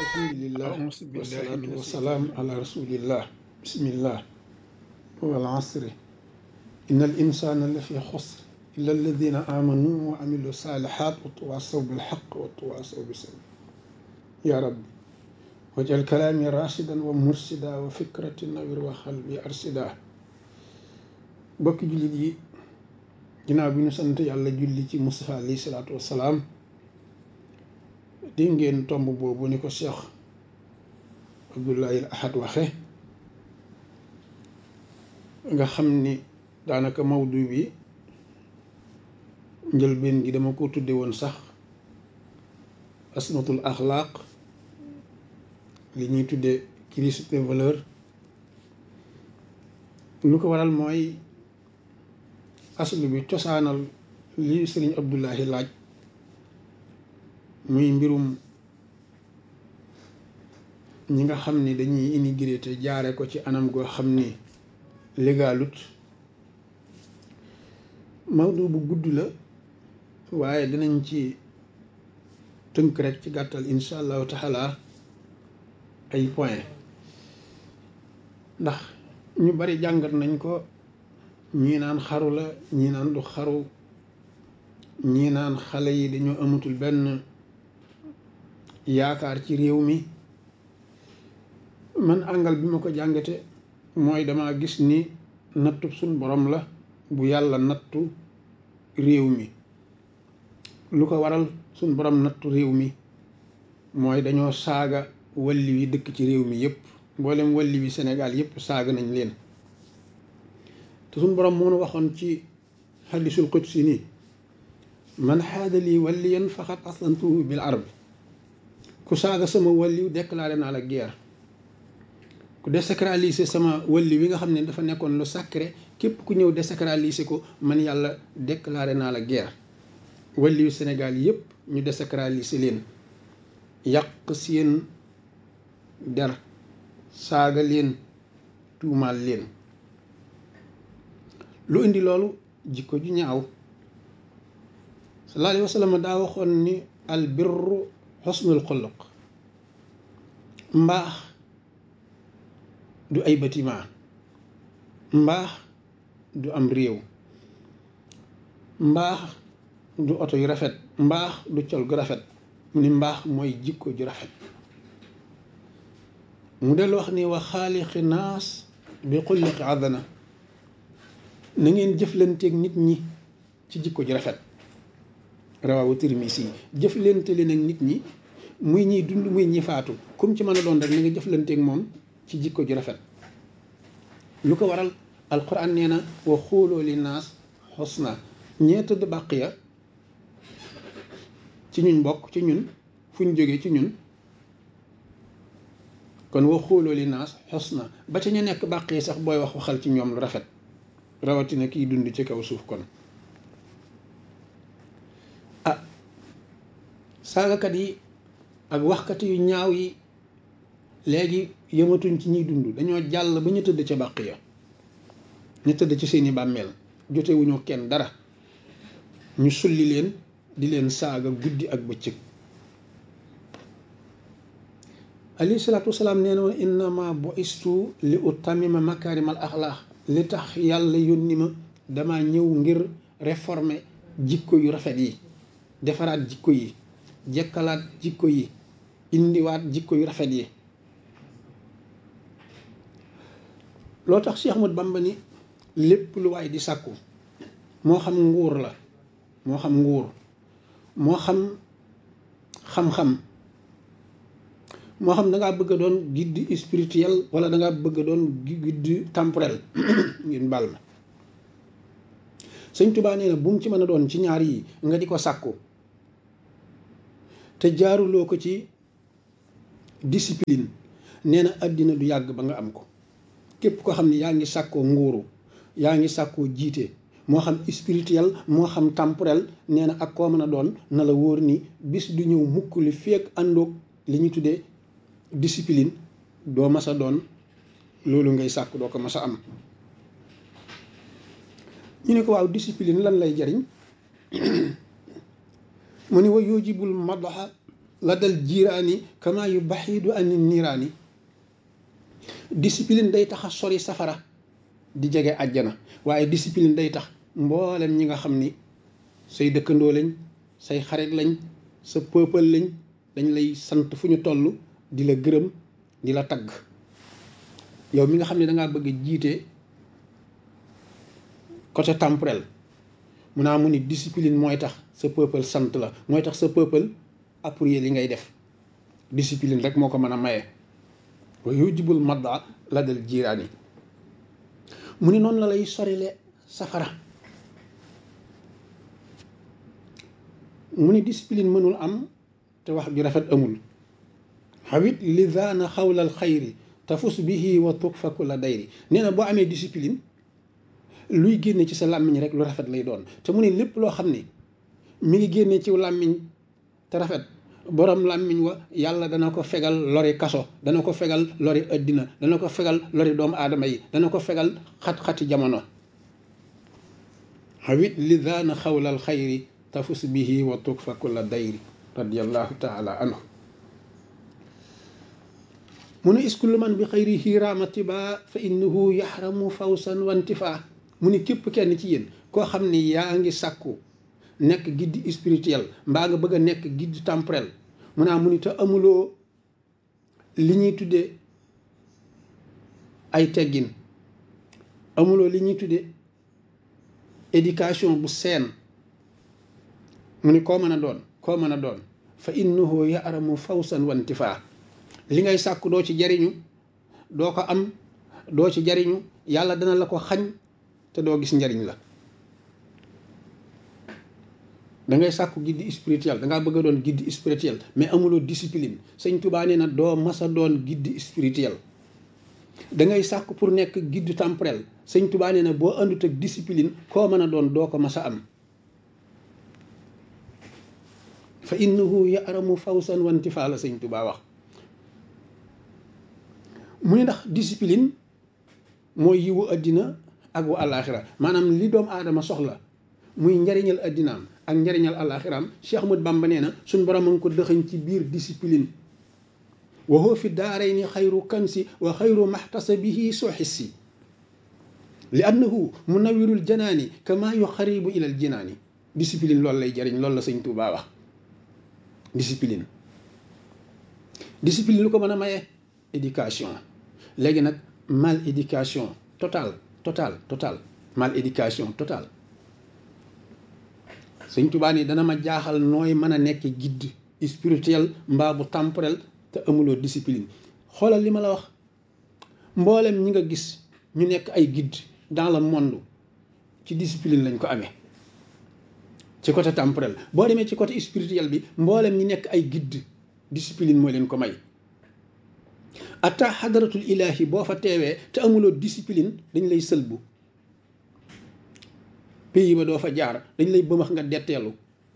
alhamdulillah wasalaatu wasalaam ala rasulillah bismillah wal asri inna al insana la fi xusr illa alladina amanu wa amilu salihat wa tawasaw bilxaq wa tawasaw bisabr ya rabbi wajal kalaami rashidan wa mursida wa fikrati nawir wa xalbi arsida bokki jullit yi ginnaaw bi ñu sant yàlla julli ci Mustafa alayhi salaatu wassalaam dégg ngeen tomb boobu ni ko Cheikh Abdoulaye Ahad waxe nga xam ni daanaka mawdu bi njëlbeen gi dama ko tudde woon sax asmatul axlaaq li ñuy tudde crise des valeurs lu ko waral mooy aslu bi cosaanal li sëriñ Abdoulahi laaj muy mbirum ñi nga xam ni dañuy immigré te jaare ko ci anam goo xam ni légalut mawdu bu gudd la waaye dinañ ci tënk rek ci gàttal insha allahu taala ay point ndax ñu bari jàngat nañ ko ñii naan xaru la ñii naan du xaru ñii naan xale yi dañoo amatul benn yaakaar ci réew mi man àngal bi ma ko jàngate mooy dama gis ni nattu suñ borom la bu yàlla nattu réew mi lu ko waral suñ borom nattu réew mi mooy dañoo saaga walli wi dëkk ci réew mi yépp mboolem walli wi Sénégal yépp saaga nañ leen te suñ borom moo nu waxoon ci xadisul qudsi nii man xaada lii walliyan faqat aslantuhu bil arb ku saaga sama walliw déclaré naa la guerre ku désacraliser sama walli wi nga xam ne dafa nekkoon lu sacré képp ku ñëw désacraliser ko man yàlla déclaré naa la guerre walliwu Sénégal yépp ñu désacraliser leen yàq seen der saaga leen tuumaal leen lu indi loolu jikko ju ñaaw sallallahu alayhi wa sallam daa waxoon ni al birru xusnul xuluq mbaax du ay bâtiment mbaax du am réew mbaax du oto yu rafet mbaax du col gu rafet mu ni mbaax mooy jikko ju rafet mu del wax ni wa xaaliqi naas bi xulliqi adana na ngeen jëflanteeg nit ñi ci jikko ju rafet rawawu Tirmisi yi jëflante leen ak nit ñi muy ñiy dund muy ñi faatu comme ci mën a doon rek na nga jëflanteeg moom ci jikko ju rafet lu ko waral alquran nee na wa xuuloo li naas xusna ñee tëdd bàq ya ci ñun bokk ci ñun fu ñu jógee ci ñun kon wa xuuloo li naas xusna ba ca ñu nekk bàq yi sax booy wax waxal ci ñoom lu rafet rawatina kiy dund ci kaw suuf kon ah saagakat yi ak waxkat yu ñaaw yi léegi yëmatuñ ci ñuy dund dañoo jàll ba ñu tëdd ca bàq ya ñu tëdd ci seeni bàmmeel jotewuñu kenn dara ñu sulli leen di leen saaga guddi ak bëccëg alayhi salaatu wasalaam nee na woon innama bu'istu li utammima makaarimal axlaax li tax yàlla yónni ma dama ñëw ngir réformer jikko yu rafet yi defaraat jikko yi jekkalaat jikko yi indiwaat jikko yu rafet yi loo tax Cheikh Ahmad Bamba ni lépp lu waay di sàkku moo xam nguur la moo xam nguur moo xam xam-xam moo xam da ngaa bëgg a doon guide spirituel wala da ngaa bëgg a doon guide temporel ngeen baal ma sëñ Tuubaa nee na bu mu ci mën a doon ci ñaar yi nga di ko sàkku te jaaruloo ko ci discipline nee na àddina du yàgg ba nga am ko képp ko xam ne yaa ngi sàkkoo nguuru yaa ngi sàkkoo jiite moo xam spirituel moo xam temporel nee na ak koo mën a doon na la wóor ni bis du ñëw mukk li feek àndoog li ñu tuddee discipline doo mas a doon loolu ngay sàkk doo ko mas a am ñu ne ko waaw discipline lan lay jariñ mu ni wa yujibul madaxa la dal jiiraani kama yu baxiidu ani niiraani discipline day tax a sori safara di jege àjjana waaye discipline day tax mboolem ñi nga xam ni say dëkkandoo lañ say xarit lañ sa peuple lañ dañ lay sant fu ñu toll di la gërëm di la tagg yow mi nga xam ne dangaa bëgg jiite côté temporel mun naa mu ni discipline mooy tax sa peuple sant la mooy tax sa peuple appuyer li ngay def discipline rek moo ko mën a maye wa yujibul madda la dal jiiraani mu ni noonu la lay sorile safara mu ni discipline mënul am te wax ju rafet amul xawit li daana xawlal xayri tafus bihi wa tukfa kulla dayri nee na boo amee discipline luy génne ci sa làmmiñ rek lu rafet lay doon te mu ne lépp loo xam ne mi ngi génne ci làmmiñ te rafet borom làmmiñ wa yàlla dana ko fegal lori kaso dana ko fegal lori addina dana ko fegal lori doomu aadama yi dana ko fegal xat-xati jamono xawit li daana xawlal xayri tafus bihi wa tukfa kulla dayri radiallahu taala anhu mu ne iskullu man bi xayrihi raamatiba fa innahu yaxramu fawsan wantifa mu ni képp kenn ci yéen koo xam ni yaa ngi sàkku nekk guide spirituel mbaa nga bëgg a nekk guide temporel mu naa mu ni te amuloo li ñuy tuddee ay teggin amuloo li ñuy tuddee éducation bu seen mu ni koo mën a doon koo mën a doon fa innahu yaxramu fawsan wantifa li ngay sàkku doo ci jariñu doo ko am doo ci jariñu yàlla dana la ko xañ te doo gis njariñ la da ngay sàkku guide spirituel da ngaa bëgg a doon guide spirituel mais amuloo discipline sëñ Tuubaa nee na doo mas a doon guide spirituel da ngay sàkku pour nekk guide temporel sëñ Tuubaa nee na boo àndut ak discipline koo mën a doon doo ko mas a am fa innahu yaramu fawsan wantifaa la sëñ Tuubaa wax mu ne ndax discipline mooy yiwu àddina ak wu àllaaxira maanaam li doomu aadama soxla muy njariñal àddinaam ak njariñal àllaaxiraam Cheikh Ahmad Bamba nee na suñ borom a ngi ko dëxañ ci biir discipline wa huwa fi daarayni xayru kansi wa xayru maxtasabihi soo xissi li annahu munawirul janaani kama yu xaribu ilal jinaani discipline loolu lay jariñ loolu la sëñ Tuubaa wax discipline discipline lu ko mën a maye éducation léegi nag mal éducation total total total mal éducation total sëñ Tuubaa ni dana ma jaaxal nooy mën a nekk guide spirituel mbaa bu temporel te amuloo discipline xoolal li ma la wax mboolem ñi nga gis ñu nekk ay guide dans le monde ci discipline lañ ko amee ci côté temporel boo demee ci côté spirituel bi mboolem ñi nekk ay guide discipline mooy leen ko may atta xadaratul ilahi boo fa teewee te amuloo discipline dañ lay sëlbu pays ba doo fa jaar dañ lay bëmax nga detteelu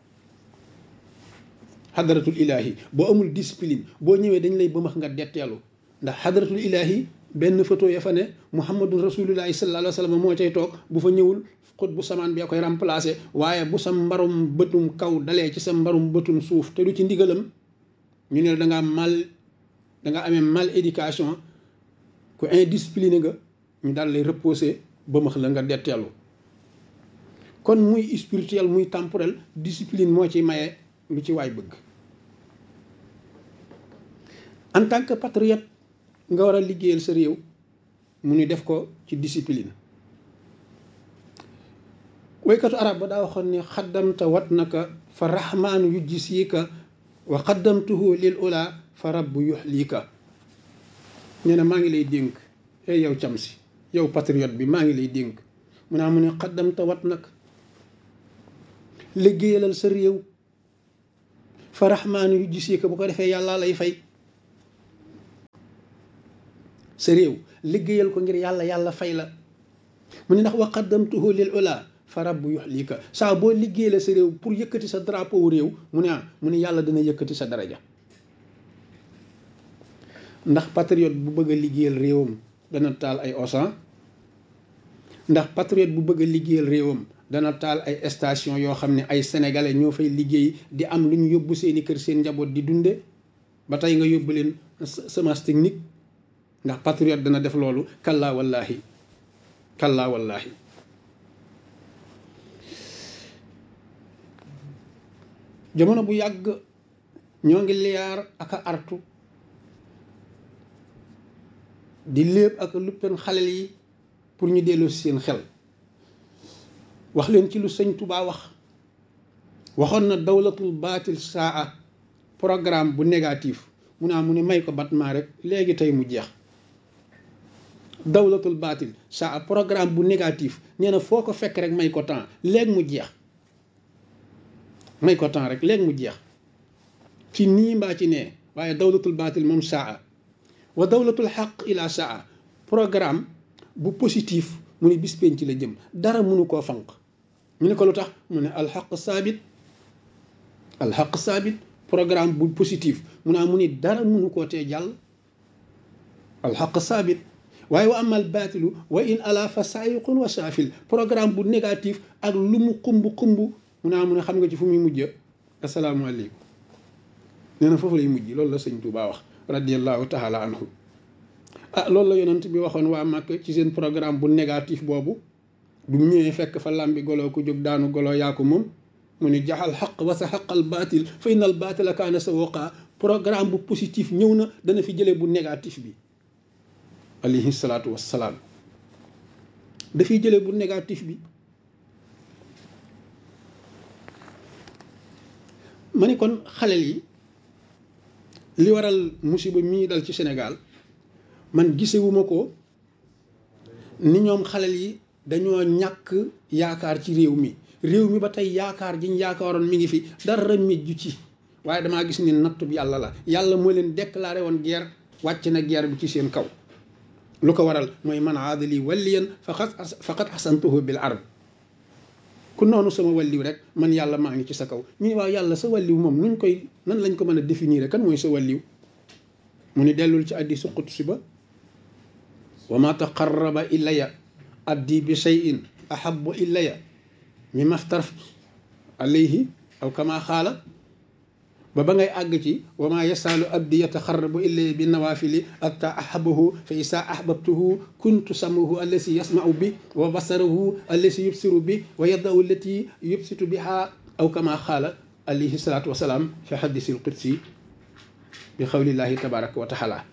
xadaratul ilahi boo amul discipline boo ñëwee dañ lay bëmax nga detteelu ndax xadaratul ilahi benn photo ya fa ne muhammadun rasulullahi sallallahu alayhi wa sallam moo cay toog bu fa ñëwul xut bu samaan bi koy remplacé waaye bu sa mbarum bëtum kaw dalee ci sa mbarum bëtum suuf te du ci ndigalam ñu ne da ngaa mal da nga amee mal éducation ku indiscipliné nga ñu daal lay reposer bëmax la nga detteelu kon muy spirituel muy temporel discipline moo ci maye lu ci waay bëgg en tant que patriote nga war a liggéeyal sa réew mu ni def ko ci discipline waykatu arab ba daa waxoon ni xaddamta wat naka fa rahmaanu yujjisiika wa xaddamtuhu lil ula fa rabbu yuxliika nee na maa ngi lay dénk ey yow cam si yow patriote bi maa ngi lay dénk mu naa mu ne xaddamta wat nag liggéeyalal sa réew fa rahmaanu yujjisiika bu ko defee yàlla lay fay sa réew liggéeyal ko ngir yàlla yàlla fay la mu ne ndax wa qaddamtuhu lil ula fa rabbu yuxlika saa boo liggéeyal sa réew pour yëkkati sa drapeau réew mu ne ah mu ne yàlla dina yëkkati sa daraja ndax patriote bu bëgg a liggéeyal réewam dana taal ay osan ndax patriote bu bëgg a liggéeyal réewam dana taal ay station yoo xam ne ay sénégalais ñoo fay liggéey di am lu ñu yóbbu seeni kër seen njaboot di dunde ba tey nga yóbbu leen semence technique ndax patriote dana def loolu kallaa wallaahi kallaa wallaahi jamono bu yàgg ñoo ngi liyaar ak a artu di léeb ak luppen xalel yi pour ñu delloo si seen xel wax leen ci lu sëñ Touba wax waxoon na dawlatul baatil saa programme bu négatif mu naa mu ne may ko batmaa rek léegi tey mu jeex dawlatul baatil saa programme bu négatif nee na foo ko fekk rek may ko temps léegi mu jeex may ko temps rek léegi mu jeex ci nii mbaa ci nee waaye dawlatul baatil moom saa wa dawlatul xaq ila saa programme bu positif mu ne bis penc la jëm dara mënu koo fanq ñu ne ko lu tax mu ne alxaq saabit alxaq saabit programme bu positif mu naa mu ni dara mënu koo tee jàll alxaq saabit waaye wa amal baatilu wa in ala fa saayiqun wa saafil programme bu négatif ak lu mu xumb xumb mu naa mu ne xam nga ci fu muy mujj asalaamaaleykum nee na foofu lay mujj loolu la sëñ Tuubaa wax radiallahu taala anhu ah loolu la yonent bi waxoon waa Màkk ci seen programme bu négatif boobu bu mu ñëwee fekk fa làmbi golo ku jóg daanu golo yaa ko moom mu ni jaxal xaq wa sa xaqal baatil fa innal baatila kaana sa woqaa programme bu positif ñëw na dana fi jëlee bu négatif bi alayhi salaatu wassalaam dafiy jëlee bu négatif bi ma ni kon xalel yi li waral musiba mii dal ci Sénégal man gisewuma ko ni ñoom xalel yi dañoo ñàkk yaakaar ci réew mi réew mi ba tey yaakaar jiñ yaakaaroon mi ngi fi dara mejju ci waaye damaa gis ni nattub yàlla la yàlla moo leen déclaré woon guerre wàcc na guerre bi ci seen kaw lu ko waral mooy man aadali waliyan faqat faqat asantuhu bil ard ku noonu sama walliw rek man yàlla maa ngi ci sa kaw ñu ne waaw yàlla sa walliw moom nuñ koy nan lañ ko mën a définir kan mooy sa walliw mu ni dellul ci addi suqut si ba wa ma taqarraba ilaya abdi bi shay'in ahabu ilaya mi maftaraf alayhi aw kama xaala ba ba ngay àgg ci wa ma yasaalu abdi yataxarrabu ilaya bi nawafili atta ahabahu fa isa ahbabtuhu kuntu samahu allasi yasmau bi wa basarahu allasi yubsiru bi wa yadahu allati yubsitu biha aw kama xaala alayhi salatu wasalaam fi xadisi lqudsi bi xawlillahi tabaraka wa taala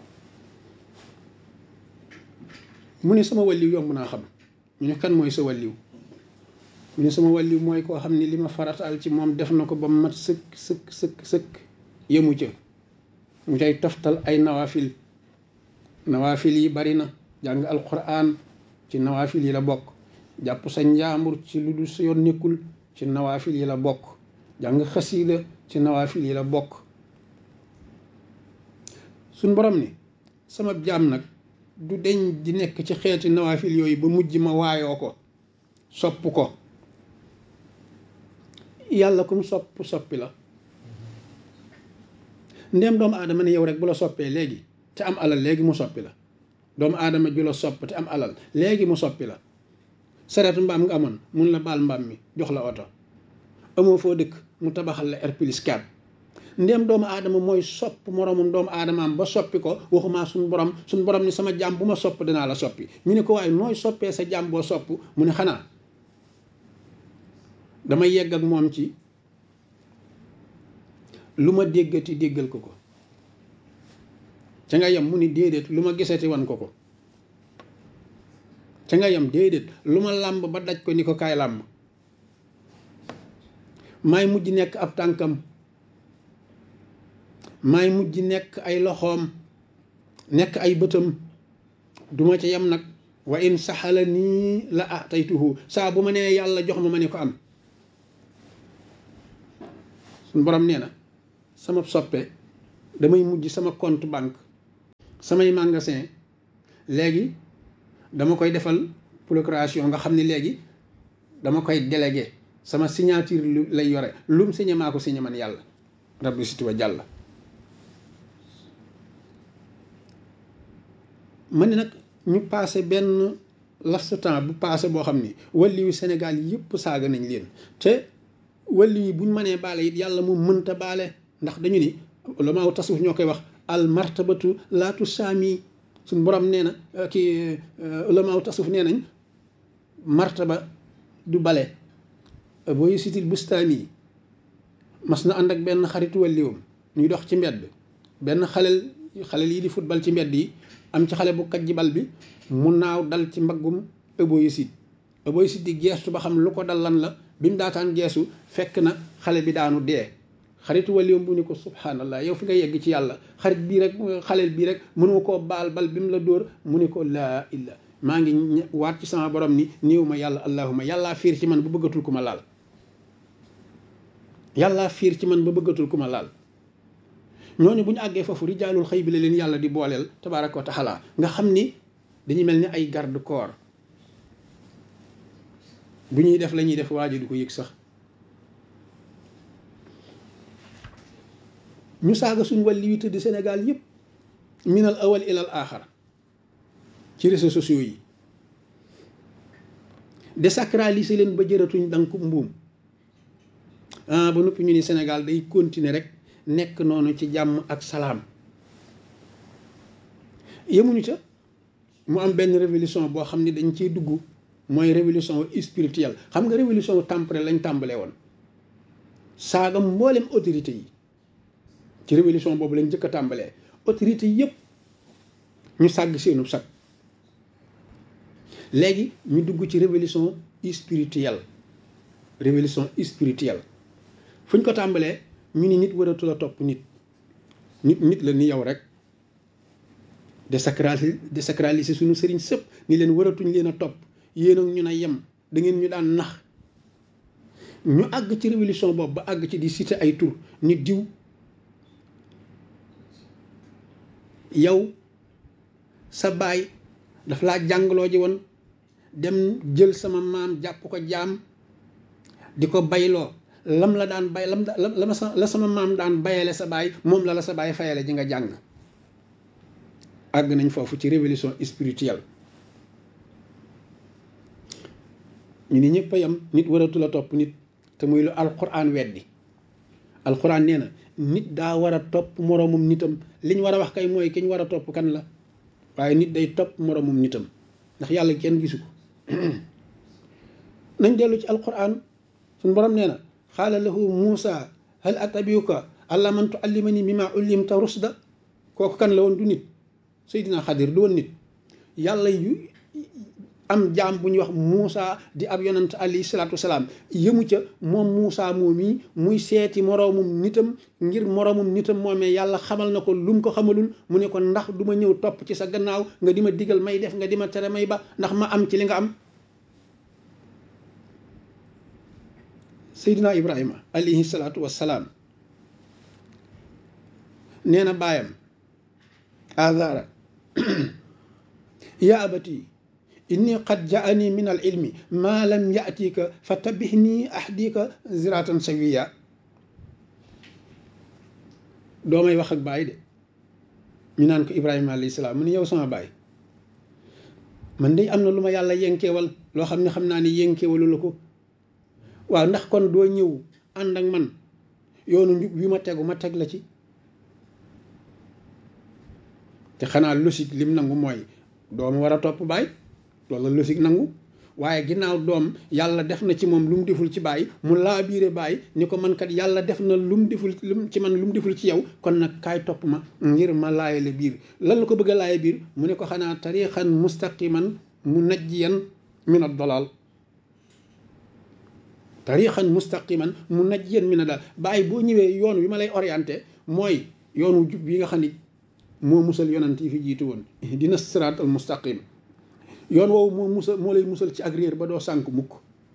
mu ne sama walliw yomb naa xam ñu ne kan mooy sa walliw mu ne sama walliw mooy koo xam ne li ma farataal ci moom def na ko ba mat sëkk sëkk sëkk sëkk yemu ca mu cay toftal ay nawaafil nawaafil yi bari na jàng alquran ci nawaafil yi la bokk jàpp sa njaambur ci lu dul sa yoon nekkul ci nawaafil yi la bokk jàng xasiida ci nawaafil yi la bokk suñ borom ni sama jaam nag du deñ di nekk ci xeeti nawaafil yooyu ba mujj ma waayoo ko sopp ko yàlla kum sopp soppi la ndéem doomu aadama ne yow rek bu la soppee léegi te am alal léegi mu soppi la doomu aadama ju la sopp te am alal léegi mu soppi la sareetu mbaam nga amoon mun la baal mbaam mi jox la oto amoo foo dëkk mu tabaxal la R plus 4 ndéem doomu aadama mooy sopp moroomum doomu aadamaam ba soppi ko waxumaa suñ borom suñ borom ni sama jaam bu ma sopp dinaa la soppi ñu ne ko waaye nooy soppee sa jaam boo sopp mu ne xanaa dama yegg ak moom ci lu ma déggati déggal ko ko ca nga yem mu ni déedéet lu ma gisati wan ko ko ca nga yem déedéet lu ma làmb ba daj ko ni ko kaay làmb maay mujj nekk ab tànkam maay mujj nekk ay loxoom nekk ay bëtam duma ca yem nag wa in saxala nii la ataytuhu saa bu ma nee yàlla jox ma ma ne ko am suñ borom nee na sama soppe damay mujj sama compte banque samay magasin léegi dama koy defal procuration nga xam ne léegi dama koy délégué sama signature lu lay yore lum signé maa ko signé man yàlla rabbi siti wa jàll ma ne nag ñu passé benn lastu temps bu passé boo xam ni walli yu Sénégal yëpp saaga nañ leen te walli yi buñ mënee baale it yàlla moom mënta baale ndax dañu ni ulamaaw tasawuf ñoo koy wax al martabatu laatu saami suñ borom nee na kii ulamaaw tasawuf nee nañ martaba du bale booy sitil bustaani mas na ànd ak benn xaritu walliwam ñuy dox ci mbedd benn xalel xalel yi di football ci mbedd yi am ci xale bu kajji bal bi mu naaw dal ci mbaggum ëboyisit ëboyisit di geestu ba xam lu ko dal lan la bi mu daataan geesu fekk na xale bi daanu dee xaritu waliwam bu ni ko subhanallah yow fi nga yegg ci yàlla xarit bii rek xaleel bii rek mënoo koo baal bal bi mu la dóor mu ni ko laa illa maa ngi waat ci sama borom ni néew ma yàlla allahuma yàllaa fiir ci man ba bëggatul ku ma laal yàllaa fiir ci man ba bëggatul ku ma laal ñooñu bu ñu àggee foofu rijaalul xëy bi la leen yàlla di booleel tabaaraka wa taala nga xam ni dañuy mel ni ay garde corps bu ñuy def la ñuy def waaju du ko yëg sax ñu saaga suñ wàlli wi tëdd Sénégal yëpp minal awal ilal aaxar ci réseaux sociaux yi désacraliser leen ba jëratuñ dank mbuum ah ba noppi ñu ni Sénégal day continuer rek nekk noonu ci jàmm ak salaam yemuñu ca mu am benn révolution boo xam ni dañ ciy dugg mooy révolution spirituelle xam nga révolution temporelle lañ tàmbalee woon saaga mboolem autorité yi ci révolution boobu lañ njëkk a tàmbalee autorité yëpp ñu sàgg seenu sag léegi ñu dugg ci révolution spirituelle révolution spirituelle fu ñu ko tàmbalee ñu ni nit waratul a topp nit nit nit la ni yow rek désacraliser désacraliser suñu sëriñ sëpp ni leen waratuñ leen a topp yéen ak ñu na yem da ngeen ñu daan nax ñu àgg ci révolution boobu ba àgg ci di citer ay tur nit diw yow sa baay daf laa jàngaloo ji woon dem jël sama maam jàpp ko jaam di ko bayloo lam la daan bay lam la ma sa la sama maam daan bayale sa baay moom la la sa baay fayale ji nga jàng àgg nañ foofu ci révolution spirituelle ñu ni ñëpp a yam nit waratul a topp nit te muy lu alquran weddi alquran nee na nit daa war a topp moroomum nitam li ñu war a wax kay mooy ki ñu war a topp kan la waaye nit day topp moroomum nitam ndax yàlla kenn gisu ko nañ dellu ci alquran suñ borom nee na xaala lahu muusa hal atabiuka alla man tuallimani mimma ullimta rusda kooku kan la woon du nit seydina xadir du woon nit yàlla yu am jaam bu ñuy wax Muusa di ab yonant alayhi salaatu wasalaam yëmu ca moom Muusa moom yi muy seeti moroomum nitam ngir moroomum nitam moomee yàlla xamal na ko lu mu ko xamalul mu ne ko ndax du ma ñëw topp ci sa gannaaw nga di ma digal may def nga di ma tere may ba ndax ma am ci li nga am Seydina Ibrahima alayhi salaatu wasalaam nee na baayam azara ya abati inni qad jaani min al ilmi ma lam yatika fa tabihni ahdika ziratan sawiya doomay wax ak baay de ñu naan ko ibrahima alayhi salaam mu ne yow sama baay man de am na lu ma yàlla yenkeewal loo xam ne xam naa ne yenkeewalu la ko waaw ndax kon doo ñëw ànd ak man yoonu njub wi ma tegu ma teg la ci te xanaa logique lim nangu mooy doom war a topp baay loolu la logique nangu waaye ginnaaw doom yàlla def na ci moom lu mu deful ci baay mu laa biire baay ni ko man kat yàlla def na lu mu deful ci man lu mu deful ci yow kon nag kaay topp ma ngir ma laayale biir lan la ko bëgg a laaye biir mu ne ko xanaa tariixan mustaqiman mu najjiyan min ad-dalal tariixan mustaqiman mu najjiyan min ad-dalal baay boo ñëwee yoon wi ma lay orienté mooy yoonu jub yi nga xam ni moo musal yonant yi fi jiitu woon dina siraat al mustaqim yoon woowu moo musal moo lay musal ci ak réer ba doo sànk mukk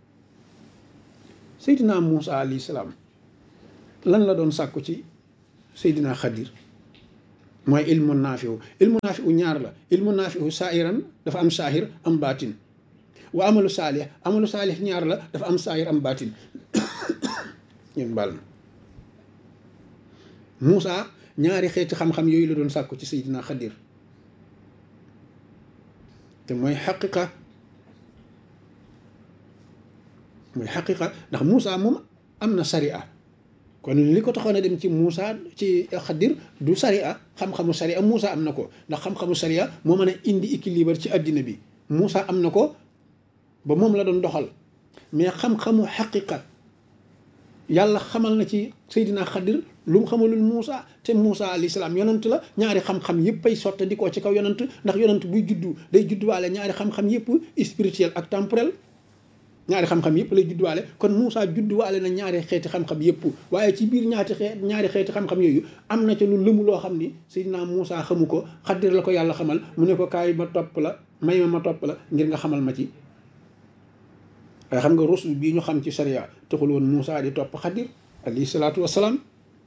seydina Muusa alayhi salaam lan la doon sàkku ci seydina Xadir mooy ilmu naafiwu ilmu naafiwu ñaar la ilmu naafiwu saahiran dafa am saahir am baatin wa amalu saalih amalu saalih ñaar la dafa am saahir am baatin ñun baal ma Muusa ñaari xeeti xam-xam yooyu la doon sàkku ci seydina Xadir te mooy xaqiqa mooy xaqiqa ndax Moussa moom am na sariya kon li ko taxoon a dem ci Moussa ci xadir du sariya xam-xamu sariya Moussa am na ko ndax xam-xamu sariya moo mën a indi équilibre ci addina bi Moussa am na ko ba moom la doon doxal mais xam-xamu xaqiqa yàlla xamal na ci Seydina Xadir lu mu xamalul Moussa te Moussa alayhi salaam yonant la ñaari xam-xam yëpp ay sotta di ko ci kaw yonant ndax yonant buy juddu day judduwaale ñaari xam-xam yëpp spirituel ak temporel ñaari xam-xam yëpp lay judduwaale kon Moussa judduwaale na ñaari xeeti xam-xam yëpp waaye ci biir ñaati xeet ñaari xeeti xam-xam yooyu am na ca lu lëmu loo xam ni Seydina Moussa xamu ko Xadir la ko yàlla xamal mu ne ko kaay ma topp la may ma ma topp la ngir nga xamal ma ci waaye xam nga rusul bii ñu xam ci sharia taxul woon Moussa di topp Xadir alayhi salaatu wasalaam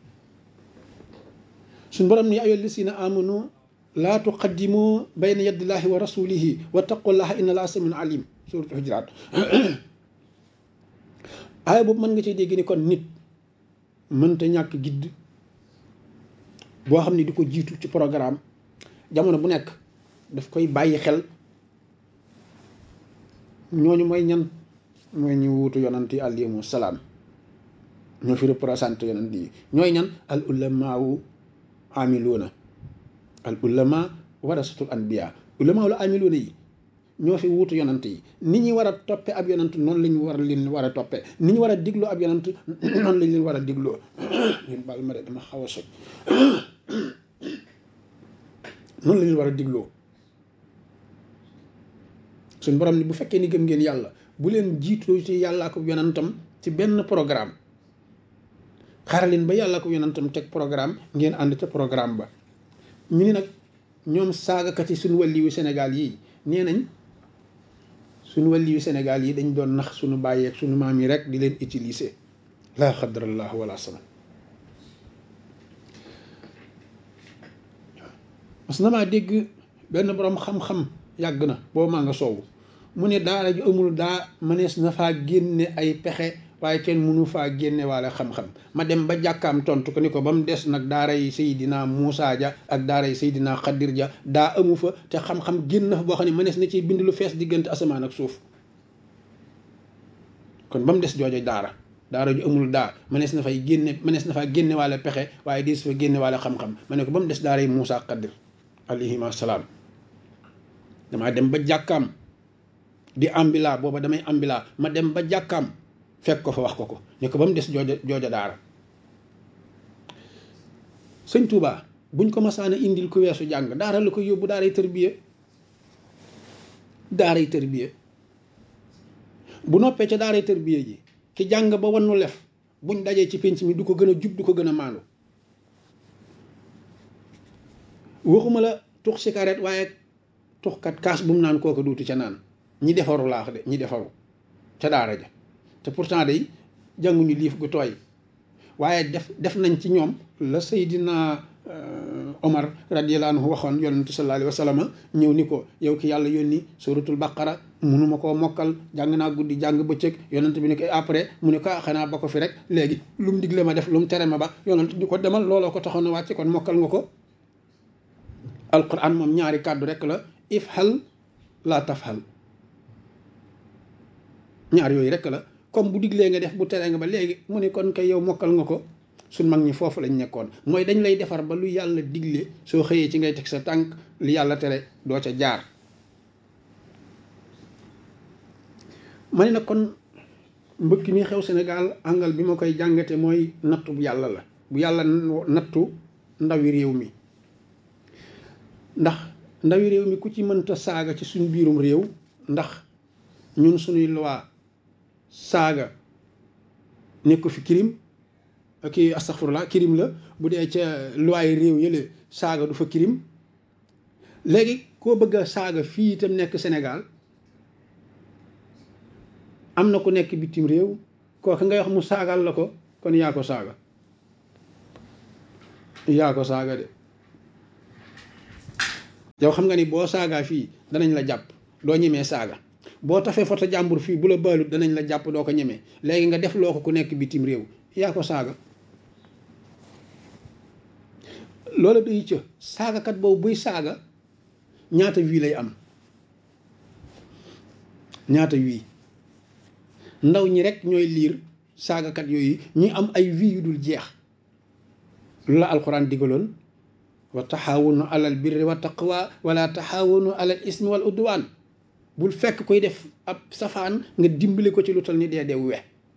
suñ borom ni yaa ayyuha llazina amanu laa tuqaddimu bayna yadillahi wa rasulihi wa taqullaha inna laa samiun alim suratu hujuraat aaya boobu mën nga ciy dégg ni kon nit mënta ñàkk gidd boo xam ne di ko jiitu ci programme jamono bu nekk daf koy bàyyi xel ñooñu mooy ñan mooy ñu wuutu yonant yi alayhimu salaam ñoo fi représenté yonant yi ñooy ñan al ulamaawu amiluuna al ulama warasatul anbiya ulamaawu la amiluuna yi ñoo fi wuutu yonant yi ni ñu war a toppe ab yonant noonu la ñu war a leen war a toppe ni ñu war a digloo ab yonant noonu lañ leen war a digloo ñun baal ma de dama xaw a soj noonu la leen war a digloo suñ borom ni bu fekkee ni gëm ngeen yàlla bu leen jiitoo ci yàlla ak yonantam ci benn programme xaaraleen ba yàlla ak yonantam teg programme ngeen ànd ca programme ba ñu ni nag ñoom saagakat yi suñu wàlliwu Sénégal yi nee nañ suñu wàlliwu Sénégal yi dañ doon nax suñu bàyyeeg suñu maam yi rek di leen utiliser laa xadrallah wala sama mas na maa dégg benn borom xam-xam yàgg na boobu maa nga soowu mu ne daara ju amul daa mënees na faa génne ay pexe waaye kenn mënu faa génne waale xam-xam ma dem ba jàkkaam tontu ko ni ko ba mu des nag daara yi Seydina Moussa ja ak daara yi Seydina Xadir ja daa amu fa te xam-xam génn na fa boo xam ne mënees na ci bind lu fees diggante asamaan ak suuf kon ba mu des joojo daara daara ju amul daa mënees na fay génne mënees na faa génne waale pexe waaye di su fa génne waale xam-xam ma ne ko ba mu des daara yi Moussa Xadir alayhima salaam damaa dem ba jàkkaam di ambila booba damay ambila ma dem ba jàkkaam fekk ko fa wax ko ko ne ko ba mu des jooja jooja daara sëñ Touba buñ ko masaana indil ku weesu jàng daara la ko yóbbu daaray tërbiye daaray tërbiye bu noppee ca daaray tërbiye ji ki jàng ba wannu lef buñ dajee ci penc mi du ko gën a jub du ko gën a maandu waxuma la tux cigarette waaye tuxkat kaas bu mu naan kooku duutu ca naan ñi defaru laax de ñi defaru ca daara ja te pourtant day jànguñu liif gu tooy waaye def def nañ ci ñoom la Seydina Omar radiyallahu anhu waxoon yonente sallallahu alayhi wa sallam ñëw ni ko yow ki yàlla yónni suratul baqara munuma koo mokkal jàng naa guddi jàng bëccëg yonent bi ni ko après mu ne ko xanaa ba ko fi rek léegi lu mu digle ma def lu mu tere ma ba yonent di ko demal looloo ko taxoon a wàcce kon mokkal nga ko alquran moom ñaari kàddu rek la ifhal la tafhal ñaar yooyu rek la comme bu diglee nga def bu teree nga ba léegi mu ne kon kay yow mokkal nga ko suñ mag ñi foofu lañ nekkoon mooy dañ lay defar ba lu yàlla digle soo xëyee ci ngay teg sa tànk li yàlla tere doo ca jaar ma ne nag kon mbëkk mi xew Sénégal angal bi ma koy jàngate mooy nattu bu yàlla la bu yàlla nattu ndawi réew mi ndax ndawi réew mi ku ci mënta saaga ci suñ biirum réew ndax ñun suñuy loi saaga nekku fi kirim kii astaghfirullah kirim la bu dee ca loi réew yële saaga du fa kirim léegi koo bëgg a saaga fii itam nekk Sénégal am na ku nekk bitim réew kooku ngay wax mu saagal la ko kon yaa ko saaga yaa ko saaga de yow xam nga ni boo saagaa fii danañ la jàpp doo ñemee saaga boo tafee foto jàmbur fii bu la baalut danañ la jàpp doo ko ñemee léegi nga def loo ko ku nekk bitim réew yaa ko saaga loola day ca saagakat boobu buy saaga ñaata wii lay am ñaata wii ndaw ñi rek ñooy liir saagakat yooyu ñi am ay vie yu dul jeex lu la alquran digaloon wa taxaawunu alal birri wa taqwa wala taxaawunu alal ismi wal udwaan bul fekk koy def ab safaan nga dimbali ko ci lu tal ni dee dee we